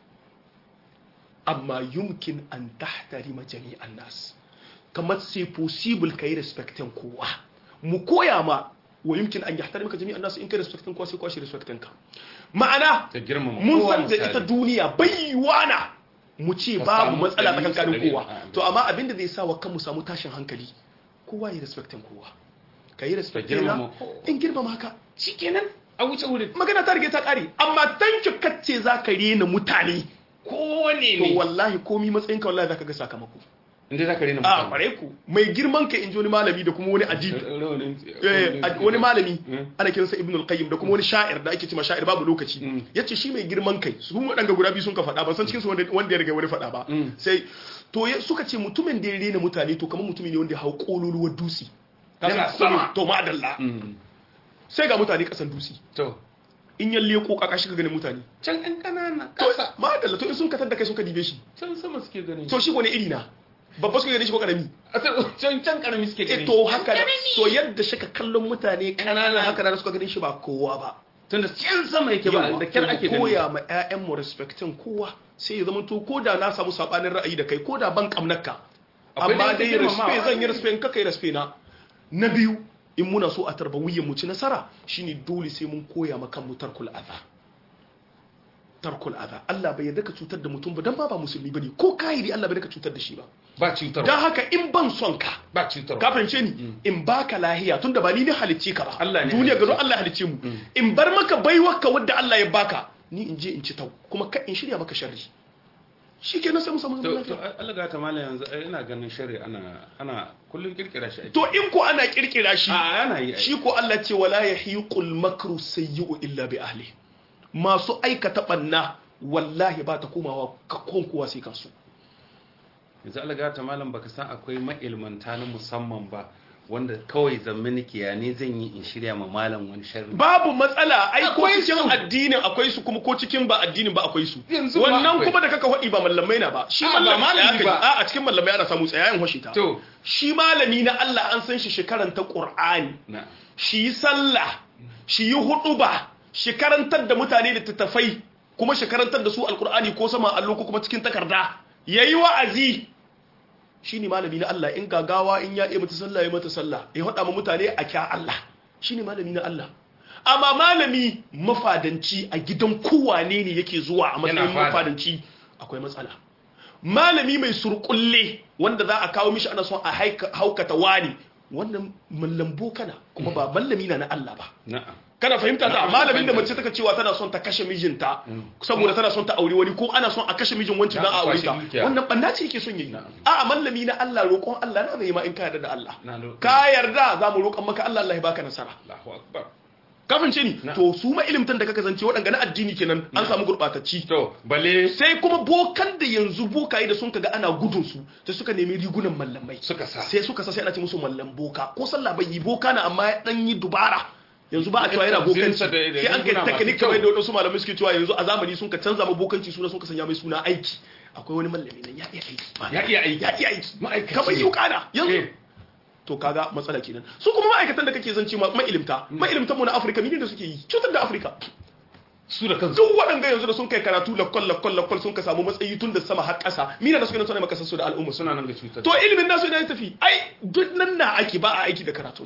amma yumkin an tahtarima jami'an nas kamar sai possible kai respectin kowa mu koya ma wa yumkin an yahtarimaka jami'an nasu in kai respectin kowa sai kwashi respectin ka ma'ana mun san da ita duniya baiwana mu ce babu matsala tsakankanin kowa to amma abinda zai sa wa kanmu samu tashin hankali kowa ya respectin kowa ka yi respectin na in girmama ka shikenan a wuce wurin magana ta rige ta kare amma tanki kacce za ka rena mutane kowane to ne wallahi komi matsayinka wallahi za ka ga sakamako inda za ka rena a kware ku mai girman ka in ji wani malami da kuma wani adib wani malami ana kiransa ibn al-qayyim da kuma wani sha'ir da ake cewa sha'ir babu lokaci yace shi mai girman kai su wadanga guda biyu sun ka faɗa ban san cikin su wanda wanda ya riga wani faɗa ba sai to suka ce mutumin da ya rena mutane to kamar mutumi ne wanda ya hau kololuwar dusi Yana sama. to madalla sai ga mutane kasan dusi to in ya leko kaka shi ka ganin mutane can ɗan ƙanana to ƙasa madalla to in sun katar da kai sun ka dibe shi can sama suke gani to shi wani iri na babba suka gane shi ko karami can can ƙarami suke eh gani to haka da to yadda shi ka kallon mutane kanana haka da suka ganin shi ba kowa ba tunda can sama yake ba da kyar ake gani koya ma ƴaƴan mu respectin kowa sai ya zama to ko da na samu sabanin ra'ayi da kai ko da ban kamnaka Akwai amma dai dai girmamawa. respect zan yi respect ka kai respect na na biyu in muna so a tarbawiyyar mu ci nasara shine dole sai mun koya ma kan mu tarkul adha tarkul adha Allah bai yarda ka cutar da mutum ba dan ba ba musulmi bane ko kahiri Allah bai yarda ka cutar da shi ba ba cutarwa dan haka in ban son ka ba cutarwa ka fahimce ni in baka lahiya tunda ba ni ne halicce ka ba Allah ne duniya halicce. gado Allah halicce mu in bar maka baiwarka wadda Allah ya baka ni in je in ci tau kuma ka in shirya maka sharri shikenan sai mu samu zaman to to lafiya Allah ga ta mala yanzu ai ina ganin shari ana ana kullun kirkira shi ake to in ko ana kirkira shi a ana yi ai. shi ko Allah ce wala yahiqul makru sayyi'u illa bi ahli masu aikata banna wallahi ba ta komawa ka konkuwa sai kansu yanzu Allah ga ta malam baka san akwai ma'ilmanta na musamman ba wanda kawai zammini ya ne zan yi in shirya ma malam wani sharri babu matsala ai ko Akwai cikin su. addinin akwai su kuma ko cikin ba addinin ba akwai su Yanzu ma wannan akwai. kuma da kaka faɗi ba mallamai na ba shi A, ba mallam- malami ya ba. kai- a a cikin mallamai ana samu tsayayen hoshi ta to shi malami na Allah an san shi shi karanta Qur'ani na shi yi sallah shi yi huɗuba shi karantar da mutane da tattafai kuma shi karantar da su alkur'ani ko sama allo ko kuma cikin takarda yayi wa'azi shine malami na Allah in gagawa in ya iya mata sallah ya mata sallah ya hada ma mutane a kya Allah shine malami na Allah amma malami mafadanci a gidan kowane ne yake zuwa a matsayin mafadanci akwai matsala malami mai surkulle wanda za a kawo mishi ana son a haukata wani wannan mallambo kana kuma ba mallami na na Allah ba kana fahimta ta malamin da mace taka cewa tana son ta kashe mijinta saboda tana son ta aure wani ko ana son a kashe mijin wancan dan a aure ta wannan banna ce yake son yayi a mallami na Allah roƙon Allah na zai ma in ka yarda da Allah ka yarda za mu roƙon maka Allah Allah ya baka nasara Allahu akbar kafin ce ni to su ma ilimtan da kaka zance waɗanda na addini kenan an samu gurɓatacci to bale sai kuma bokan da yanzu bokaye da sun kaga ana gudun su sai suka nemi rigunan mallamai suka sa sai suka sa sai ana ce musu mallam boka ko sallah bai yi boka na amma ya dan yi dubara yanzu ba a cewa yana bokanci sai an kai technique kamar da wadansu malamai suke cewa yanzu a zamani sun ka canza ma bokanci suna sun ka sanya mai suna aiki akwai wani mallami nan ya iya aiki ya iya aiki ya iya aiki ma'aikaci kamar yi kana yanzu to kaga matsala kenan su kuma ma'aikatan da kake zance ma'ilimta ma'ilimtan mu na Afirka mene da suke yi cutar da Afirka su da kansu duk waɗanda yanzu da sun kai karatu lakwal lakwal lakwal sun ka samu matsayi tun da sama har ƙasa mina da suke nan suna makasar su da al'umma suna nan ga cutar to ilimin nasu ina tafi ai duk nan na ake ba a aiki da karatu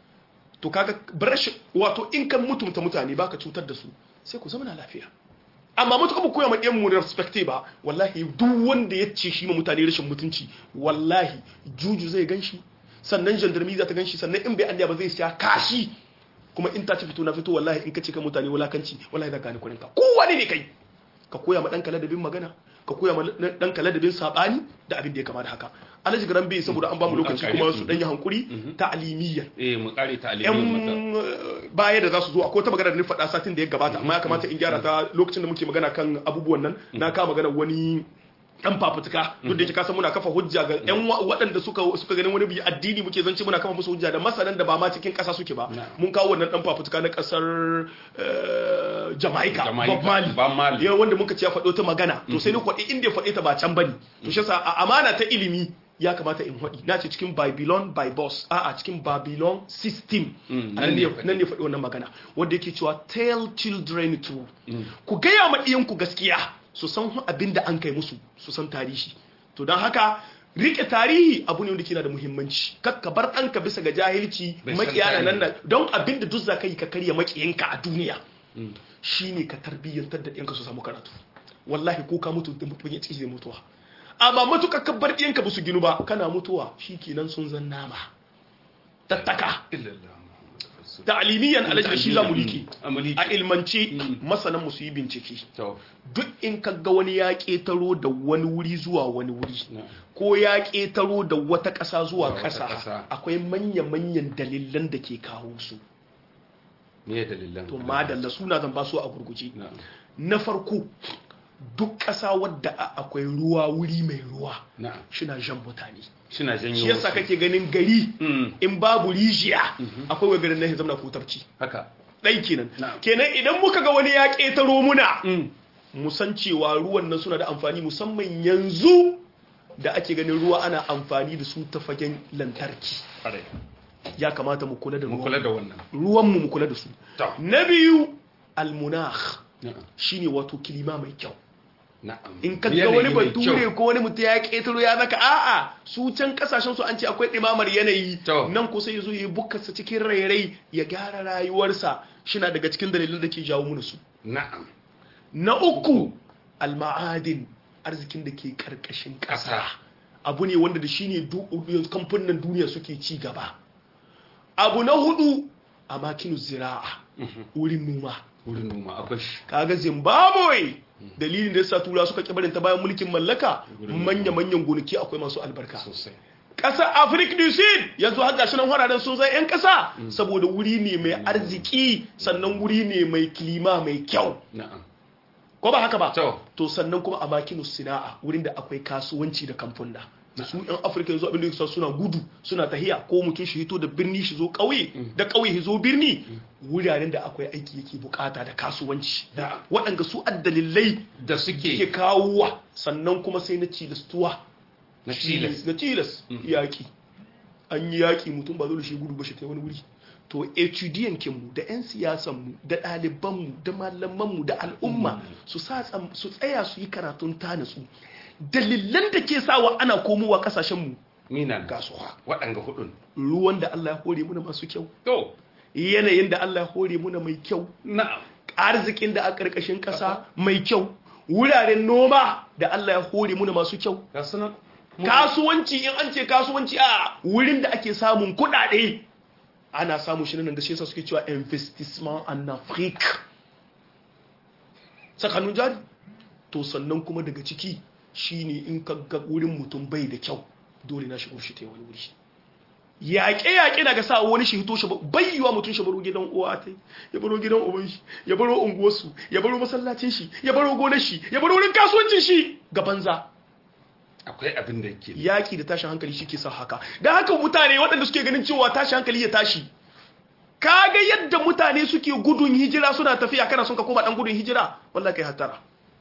to kaga brash wato in kan mutumta mutane baka cutar da su sai ku zama na lafiya amma mutu kuma koya ma ɗiyan mu respecte ba wallahi duk wanda ya ce shi ma mutane rashin mutunci wallahi juju zai gan shi sannan gendarmi za ta gan shi sannan in bai Allah ba zai siya kashi kuma in ta ci fito na fito wallahi in ka ce ka mutane wulakanci wallahi za ka gane kurinka kowane ne kai ka koya ma ɗanka ladabin magana ka koya ma ɗanka ladabin saɓani da abin da ya kama da haka alhaji garan bai saboda an ba mu lokaci kuma su ɗanyi hankuri ta'alimiyyan eh mu kare yan ta'alimiyyan baya da za su zo akwai ta magana da ni faɗa satin da ya gabata amma ya kamata in gyara ta lokacin da muke magana kan abubuwan nan na kawo magana wani dan fafutuka duk da yake kasan muna kafa hujja ga yan waɗanda suka suka ganin wani bi addini muke zance muna kafa musu hujja da masanan da ba ma cikin ƙasa suke ba mun kawo wannan dan fafutuka na ƙasar Jamaica Bob Marley yawan wanda muka ce ya faɗo ta magana to sai ni kwaɗi inda ya faɗe ta ba can bane to shi yasa a amana ta ilimi ya kamata in haɗi na ce cikin babylon by boss a a cikin babylon system nan ne faɗi wannan magana wanda yake cewa tell children true ku gaya ma ɗiyanku gaskiya su san abin da an kai musu su san tarihi to don haka rike tarihi abu ne wanda ke da muhimmanci kakka bar ɗanka bisa ga jahilci makiya na nan don abin da duk za ka yi ka karya makiyanka a duniya shine ka tarbiyyantar da ɗiyanka su samu karatu wallahi ko ka mutu da mutum ya ci zai mutuwa amma matuƙa ka bar ɗiyanka ba su ginu ba kana mutuwa shi kenan sun zan nama tattaka ta'alimiyan alaji da shi za mu liƙe a ilmance masanan mu su yi bincike duk in ka ga wani ya ƙetaro da wani wuri zuwa wani wuri ko ya ƙetaro da wata ƙasa zuwa ƙasa akwai manya-manyan dalilan da ke kawo su me dalilan to madalla suna zan ba su a gurguje na farko duk ƙasa wadda akwai ruwa wuri mai ruwa shina jan mutane shina janyo shi yasa kake ganin gari in babu rijiya akwai wa garin nahi zamna kutarci haka ɗai kenan kenan idan muka ga wani ya ƙetaro muna mu san cewa ruwan nan suna da amfani musamman yanzu da ake ganin ruwa ana amfani da su ta fagen lantarki ya kamata mu kula da ruwan ruwan mu mu kula da su na biyu almunakh shine wato kilima mai kyau in ka ga wani bature ko wani mutum ya ketaro ya zaka a'a su can kasashen su an ce akwai ɗimamar yanayi nan kusa ya zo ya bukarsa cikin rairai ya gyara rayuwarsa shina daga cikin dalilin da ke jawo mana su na'am na uku alma'adin arzikin da ke karkashin ƙasa abu ne wanda da shine kamfanin duniya suke ci gaba abu na hudu a makinu zira'a wurin noma wurin noma akwai shi kaga zimbabwe dalilin da yasa tura suka kibarin ta bayan mulkin mallaka manya-manyan gonaki akwai masu albarka sosai ƙasar afirka du sud yanzu har gashi nan hararen sun zai 'yan ƙasa saboda wuri ne mai arziki sannan wuri ne mai kilima mai kyau ko ba haka ba to sannan kuma a makinu sina'a wurin da akwai kasuwanci da kamfuna su yan afirka yanzu abin da yake suna gudu suna tahiya ko mutum shi hito da birni shi zo ƙauye da ƙauye shi zo birni wuraren da akwai aiki yake bukata da kasuwanci waɗanda su addalilai da suke ke kawowa sannan kuma sai na cilastuwa na cilas na cilas yaƙi an yi yaƙi mutum ba dole shi gudu ba shi ta wani wuri to etudiyankinmu da 'yan siyasanmu da ɗalibanmu da malamanmu da al'umma su tsaya su yi karatun tanatsu dalilan da ke sawa ana komowa kasashenmu minan gasuwa waɗanga hudun ruwan da Allah ya hore muna masu kyau to yanayin da Allah ya hore muna mai kyau na'am arzikin da a ƙarƙashin ƙasa mai kyau wuraren noma da Allah ya hore muna masu kyau ga sunan kasuwanci in an ce kasuwanci a wurin da ake samun kuɗaɗe ana samun shi nan da shi yasa suke cewa investissement en Afrique tsakanin jari to sannan kuma daga ciki shine in ka ga wurin mutum bai da kyau dole na shigo shi ta wani wuri yaƙe-yaƙe na ga sa wani shi hito shi bai yiwa mutum shi baro gidan uwa ta ya baro gidan uban shi ya baro unguwarsu ya baro masallacin shi ya baro gonar shi ya baro wurin kasuwancin shi ga banza akwai abin da yake yaƙi da tashin hankali shi ke sa haka da haka mutane waɗanda suke ganin cewa tashin hankali ya tashi kaga yadda mutane suke gudun hijira suna tafiya kana son ka koma dan gudun hijira wallahi kai hatara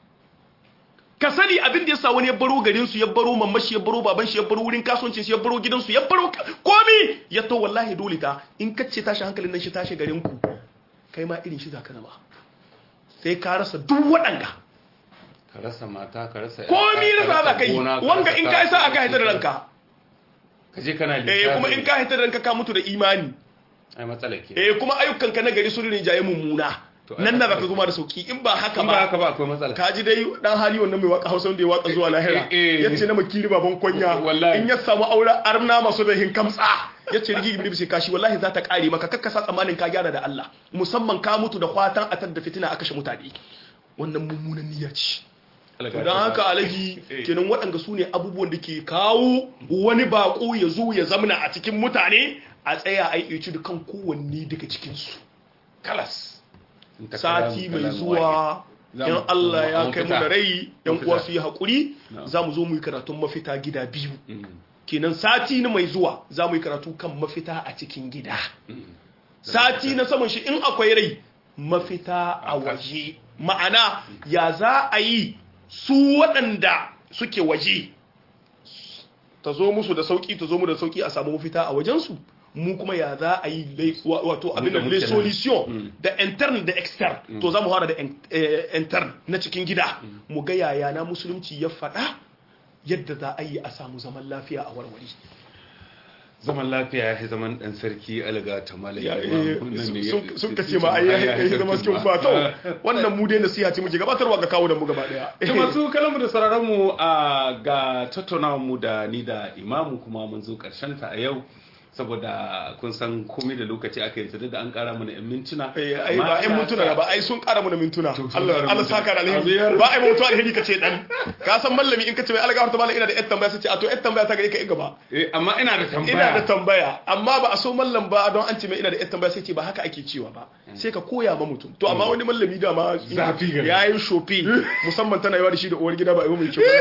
ka sani abin da yasa wani ya baro garin su ya baro mamashi ya baro baban shi ya baro wurin kasuwancin shi ya baro gidan su ya baro komi ya to wallahi dole ta in ka ce tashi hankalin nan shi tashi garin ku kai ma irin shi zaka zama sai ka rasa duk waɗanga ka rasa mata ka rasa komi rasa za ka yi wanga in ka isa aka haita da ranka ka je kana eh kuma in ka haita da ranka ka mutu da imani ai matsala ke eh kuma ayyukan ka na gari sun rinjaye mummuna nan da zaka zuma da sauki in ba haka ba haka ba akwai matsala kaji dai dan hali wannan mai waka Hausa wanda ya waka zuwa lahira yace na makiri baban kwanya in ya samu auren arna masu da hin kamtsa yace rigi ibnu bisi kashi wallahi za ta kare maka kakkasa tsamanin ka gyara da Allah musamman ka mutu da kwatan atar da fitina aka kashe mutane wannan mummunan niyya ce don haka alaji kenan waɗanda su ne abubuwan da ke kawo wani bako ya zo ya zamana a cikin mutane a tsaya a yi da kan kowanne daga cikinsu kalas sati mai zuwa yan Allah ya kai mu da rai yan uwa su yi haƙuri za mu zo mu yi karatun mafita gida biyu kenan sati na mai zuwa za mu yi karatu kan mafita a cikin gida sati na saman shi in akwai rai mafita a waje ma'ana ya za a yi su waɗanda suke waje ta zo musu da sauƙi ta zo mu da sauƙi a samu mafita a wajensu mu kuma ya za a yi wato abin da le solution da intern da extern to za mu fara da intern na cikin gida mu ga yaya na musulunci ya faɗa yadda za a yi a samu zaman lafiya a warware zaman lafiya ya zaman dan sarki alga ta malaya sun kace ma ai ya zama cikin ba to wannan mu dai nasiha ce muke gabatarwa ga kawo da mu gaba daya to masu kalamu da sauraron mu ga tattaunawar mu da ni da imamu kuma mun zo karshen ta a yau saboda kun san komai da lokaci aka yi da an kara mana yan mintuna ai ba yan mintuna ba ai sun kara mana mintuna Allah Allah saka da alheri ba ai mutuwa alheri kace dan ka san mallami in kace mai alga harta mallam ina da yan tambaya sai a to yan tambaya ta gare ka in gaba eh amma ina da tambaya ina da tambaya amma ba a so mallam ba don an ce mai ina da yan tambaya sai ce ba haka ake cewa ba sai ka koya ma mutum to amma wani mallami da ma yayin shofi musamman tana yawa da shi da uwar gida ba ai mai kyau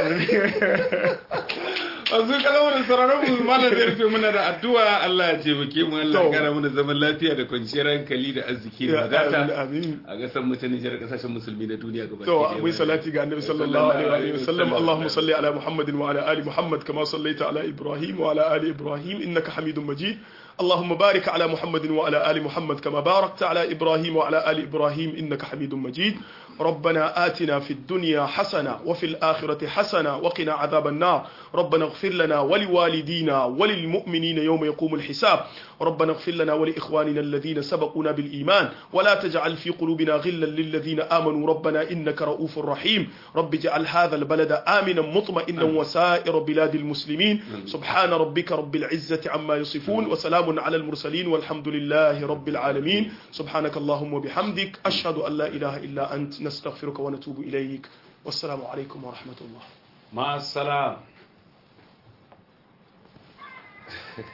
Wanzu kalawar sararin mu malam zai rufe muna da addu'a Allah ya taimake mu Allah ya kara mana zaman lafiya da kwanciyar hankali da arziki da wadata a gasar mu ta Nijar kasashen musulmi na duniya gaba to akwai salati ga annabi sallallahu alaihi wa sallam Allahumma salli ala Muhammadin wa ala ali Muhammad kama sallaita ala Ibrahim wa ala ali Ibrahim innaka Hamidum Majid اللهم بارك على محمد وعلى آل محمد كما باركت على إبراهيم وعلى آل إبراهيم إنك حميد مجيد ربنا آتنا في الدنيا حسنة وفي الآخرة حسنة وقنا عذاب النار ربنا اغفر لنا ولوالدينا وللمؤمنين يوم يقوم الحساب ربنا اغفر لنا ولإخواننا الذين سبقونا بالإيمان ولا تجعل في قلوبنا غلا للذين آمنوا ربنا إنك رؤوف رحيم رب اجعل هذا البلد آمنا مطمئنا وسائر بلاد المسلمين سبحان ربك رب العزة عما يصفون وسلام على المرسلين والحمد لله رب العالمين سبحانك اللهم وبحمدك أشهد أن لا إله إلا أنت نستغفرك ونتوب إليك والسلام عليكم ورحمة الله مع السلامة